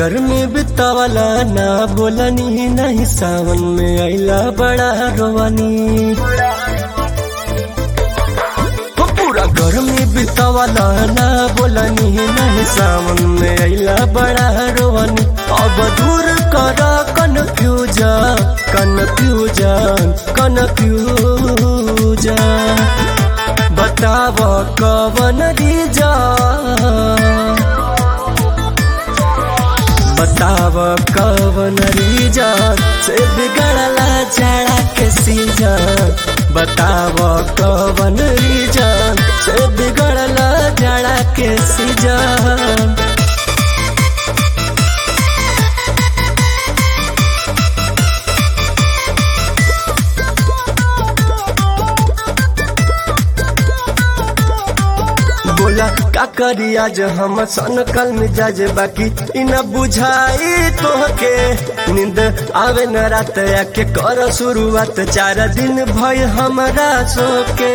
गर्मी बितावला ना बोलनी नहीं सावन में आइला बड़ा रोवानी हो पूरा गर्मी बितावला ना बोलनी नहीं सावन में आइला बड़ा रोवानी अब दूर कर कन्फ्यूजन कन्फ्यूजन कन्फ्यूजन बताव कवन रीजन बताव कवन रीजन से बिगड़ला जाड़ा के सीजन बताव कवन रीजन से बिगड़ला जाड़ा के सीजन बोला का करी आज हम सन कल मिजाज बाकी इन बुझाई तोहके नींद आवे न रात आके कर शुरुआत चार दिन भय हमरा सोके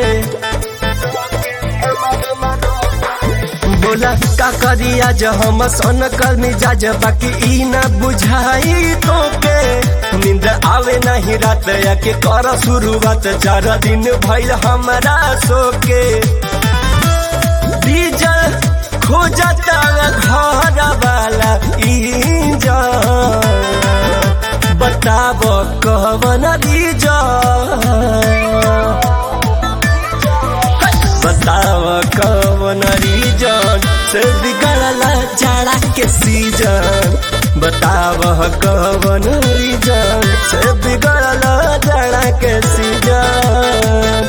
बोला का करी आज हम सन कल मिजाज बाकी ई न बुझाई तोके नींद आवे नहीं रात आके कर शुरुआत चार दिन भइल हमरा सोके डीजल खोजता घर वाला इंजन बताब कवन डीजल बताव कवन रीजन से बिगड़ला जाड़ा के सीजन बताव कवन रीजन से बिगड़ला जाड़ा के सीजन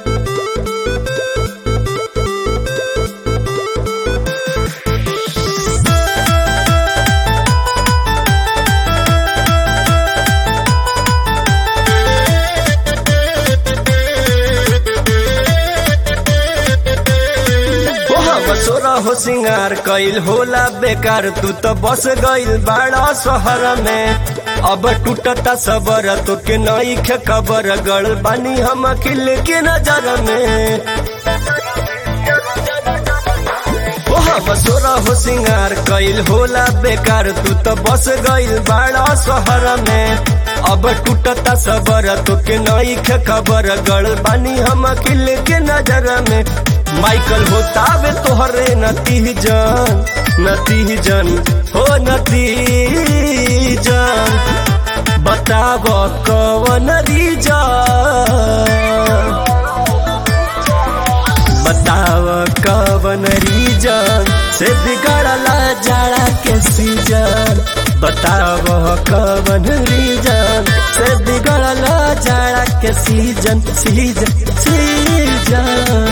सोरा हो सिंगार कैल होला बेकार तू तो बस गइल बाड़ा शहर में अब टूटता सबर तो के नई खे खबर गड़ बानी हम खिल के नजर में हम सोरा हो सिंगार कैल होला बेकार तू तो बस गइल बाड़ा शहर में अब टूटता सबर तो के नई खे खबर गड़ बानी हम खिल के नजर में माइकल होतावे तोहरे नतीजन नतीजन हो नतीजन बताब कवन रीजन बताव कवन रीजन से बिगड़ला जाड़ा के सीजन बताव कवन रीजन से बिगड़ला जाड़ा के सीजन सीजन सीजन